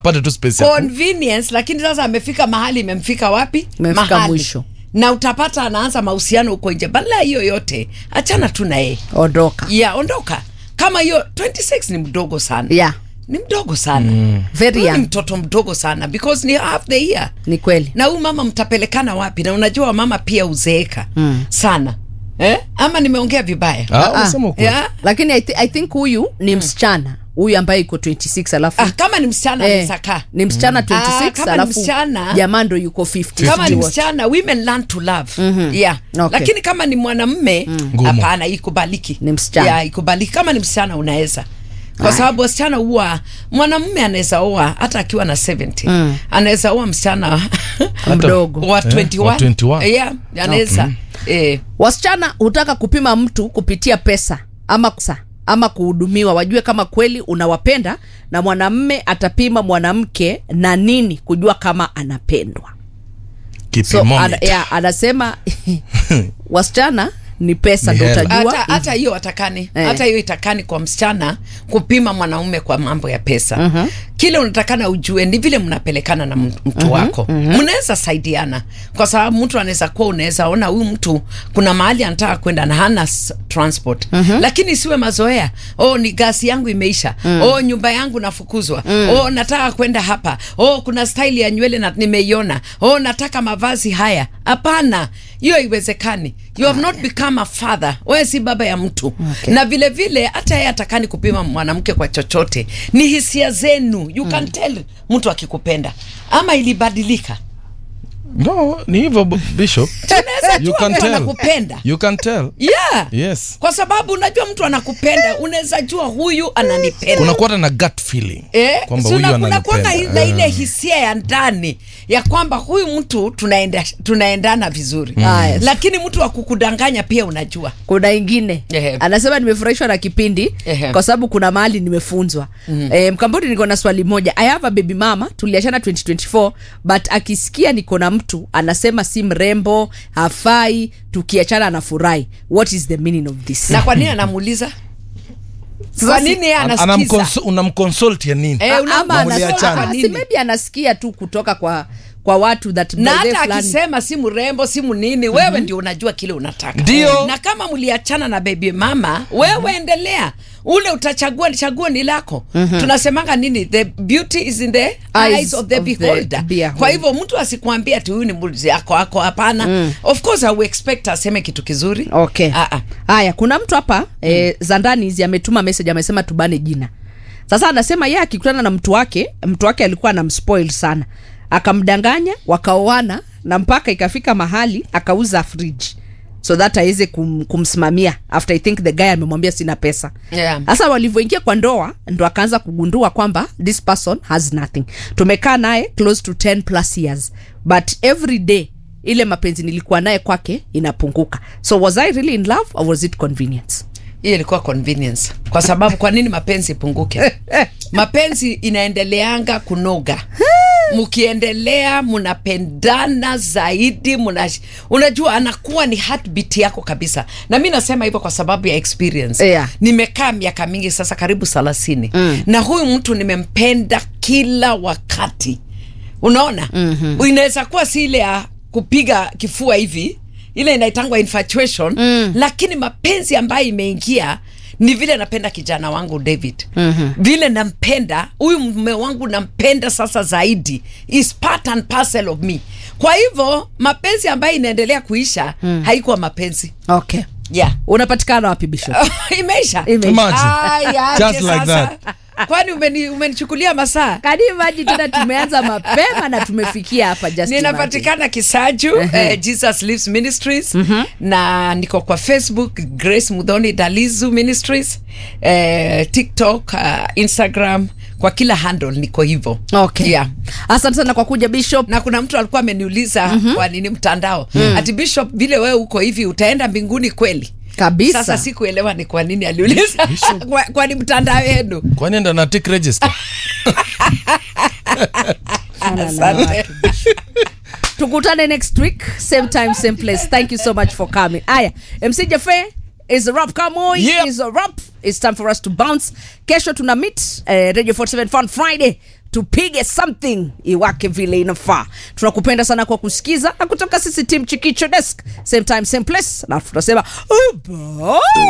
pate tu space ya ku- convenience lakini sasa amefika mahali imemfika wapi Imefika mahali. mwisho. na utapata anaanza mahusiano huko nje badala ya hiyo yote achana tu na yeye ondoka ya ondoka kama hiyo 26 ni mdogo sana yeah ni mdogo sana mm. very ni young mtoto mdogo sana because ni half the year ni kweli na huyu mama mtapelekana wapi na unajua mama pia uzeeka mm. sana eh? ama nimeongea vibaya Ah, unasema ukweli. yeah? lakini I, th I think huyu ni msichana huyu ambaye iko 26 alafu ah, kama ni msichana eh, anaweza kaa ni msichana Ah, 26 kama ni alafu msichana- jamaa ndo yuko 50 kama ni Sijui what. msichana women learn to love mm-hmm. yeah. Okay. lakini kama ni mwanamme Ngumu. hapana ikubaliki Ni msichana. yeah, ikubaliki kama ni msichana unaweza kwa sababu wasichana huwa mwanamume anaweza oa hata akiwa na 70 mm. anaweza oa msichana mdogo wa Eh, 21 wa 21. yeah, anaweza eh, wasichana hutaka kupima mtu kupitia pesa ama kusa, ama kuhudumiwa wajue kama kweli unawapenda na mwanamme atapima mwanamke na nini kujua kama anapendwa so Kipimometer. ana, ya, anasema wasichana ni pesa Ni ndo hela. utajua hata hata hiyo watakani Eh. hata hiyo itakani kwa msichana kupima mwanaume kwa mambo ya pesa mm-hmm. kile unatakana ujue ni vile mnapelekana na m- mtu wako mnaweza saidiana kwa sababu mtu anaweza kuwa unaweza ona huyu mtu kuna mahali anataka kwenda na hana s- transport lakini isiwe mazoea oh ni gasi yangu imeisha oh nyumba yangu nafukuzwa oh nataka kwenda hapa oh kuna style ya nywele na nimeiona oh nataka mavazi haya hapana hiyo haiwezekani you have not become a father wewe si baba ya mtu Okay. na vile vile hata yeye atakani kupima mwanamke kwa chochote ni hisia zenu you can tell mtu akikupenda ama ilibadilika no ni hivyo b- bishop tunaweza you jua can mtu tell anakupenda you can tell yeah yes kwa sababu unajua mtu anakupenda unaweza jua huyu ananipenda unakuwa na gut feeling Eh, kwamba so huyu na- kunakuwanga ananipenda na ile Eh. hisia ya ndani ya kwamba huyu mtu tunaenda, tunaendana vizuri Ah, yes. lakini mtu wa kukudanganya pia unajua kuna ingine Ehe. anasema nimefurahishwa na kipindi Ehe. kwa sababu kuna mahali nimefunzwa mm-hmm. e, mkambodi niko na swali moja i have a baby mama tuliachana 2024 but akisikia niko na mtu anasema si mrembo hafai tukiachana anafurahi what is the meaning of this na kwa nini anamuuliza Sasa kwa si- nini yeye An- anasikiza anamconsult- unamconsult ya nini Eh, una- ama unasoma mliachana. kwa anasema nini? si maybe anasikia tu kutoka kwa kwa watu that na by the hata fulani- akisema si mrembo si mnini wewe ndio unajua kile unataka Ndio. na kama mliachana na baby mama wewe endelea ule utachagua chaguo ni lako tunasemanga nini the beauty is in the eyes, Eyes of the of the beholder beholder. kwa hivyo mtu asikwambia ati huyu ni mbuzi yako ako hapana of course I will expect aseme kitu kizuri okay Ah, ah. haya kuna mtu hapa eh, zandani hizi ametuma message amesema tubane jina sasa anasema yeye akikutana na mtu wake mtu wake alikuwa anamspoil sana akamdanganya wakaoana na mpaka ikafika mahali akauza fridge so that aweze kum, kumsimamia after i think the guy amemwambia sina pesa Yeah. sasa walivyoingia kwa ndoa ndo akaanza kugundua kwamba this person has nothing tumekaa naye close to 10 plus years but every day ile mapenzi nilikuwa naye kwake inapunguka so was i really in love or was it convenience hiyo ilikuwa convenience kwa sababu kwa nini mapenzi ipunguke mapenzi inaendeleanga kunoga mkiendelea mnapendana zaidi muna, unajua anakuwa ni heartbeat yako kabisa na mi nasema hivyo kwa sababu ya experience Yeah. nimekaa miaka mingi sasa karibu thelathini mm. na huyu mtu nimempenda kila wakati unaona mm-hmm. inaweza kuwa si ile ya kupiga kifua hivi ile inaitangwa infatuation mm. lakini mapenzi ambayo imeingia ni vile napenda kijana wangu david mm-hmm. vile nampenda huyu mume wangu nampenda sasa zaidi is part and parcel of me kwa hivyo mapenzi ambayo inaendelea kuisha mm. haikuwa mapenzi okay yeah unapatikana wapi bishop imeisha Imeisha. Imagine. Aya, Just aje like sasa. kwani umeni- umenichukulia masaa kani maji tena tumeanza mapema na tumefikia hapa just imagine. ninapatikana kisaju eh, jesus lives ministries na niko kwa facebook grace mudhoni dalizu ministries eh, tiktok uh, instagram kwa kila handle niko hivyo okay yeah. asante sana kwa kuja bishop na kuna mtu alikuwa ameniuliza mm-hmm. kwa nini mtandao mm. ati bishop vile wewe uko hivi utaenda mbinguni kweli kabisa sasa sikuelewa ni kwa nini aliuliza kwa, kwani mtandao yenu kwani enda na tick register asante tukutane next week same time same place thank you so much for coming aya mc jafe is a rap kamoy Yep. is a rap it's time for us to bounce kesho tuna meet uh, radio 47 fun friday tupige something iwake vile inafaa tunakupenda sana kwa kusikiza na kutoka sisi tim chikicho desk same time same place na tunasema oh, bye.